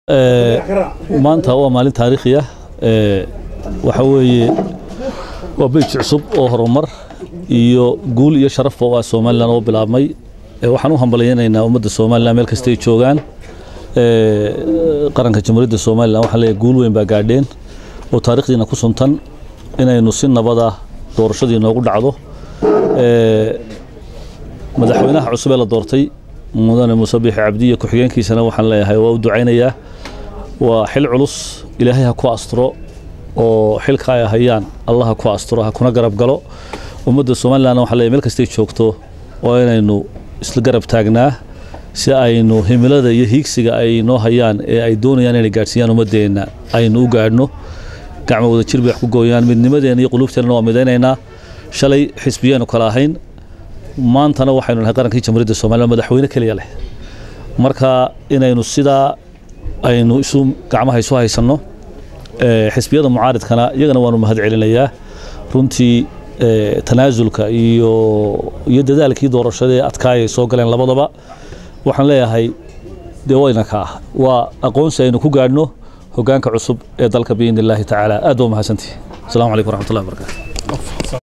maanta waa maalin taariikhi ah waxa weeye waa beyj cusub oo horumar iyo guul iyo sharafba waa somalilan oo bilaabmay waxaan u hambalyaynaynaa ummadda somalilan meel kastay joogaan qaranka jamhuuriyadda somalilan waxaan leeyahay guul weyn baa gaadheen oo taariikhdiina ku suntan inaynu si nabada doorashadii noogu dhacdo madaxweynaha cusub ee la doortay mudane muuse biixi cabdiya ku-xigeenkiisana waxaan leeyahay waa u ducaynayaa waa xil culus ilaahay ha ku asturo oo xilka ay hayaan allah ha ku asturo ha kuna garab galo ummadda somalilanna waxaan leeyahay meel kastay joogto waa inaynu isla garab taagnaa si aynu himilada iyo hiigsiga ay noo hayaan ee ay doonayaan inay gaadhsiiyaan ummaddeenna aynu u gaadhno gacmo wada jir bay wax ku gooyaan midnimadeenna iyo quluubteennana waa midaynaynaa shalay xisbiyaanu kala ahayn maantana waxaynu nahay qarankii jamhuuriyadda somalilan madaxweyne keliya leh marka inaynu sidaa aynu isu gacmaha isu haysanno xisbiyada mucaaridkana iyagana waanu mahad celinayaa runtii tanaasulka iyo iyo dadaalkii doorashada ee adkaayay soo galeen labadaba waxaan leeyahay dee wayna ka ah waa aqoonsi aynu ku gaadhno hoggaanka cusub ee dalka biidni illaahi tacaala aad baa mahadsantihi asalaamu calaykum waraxmatullahi wabarakatu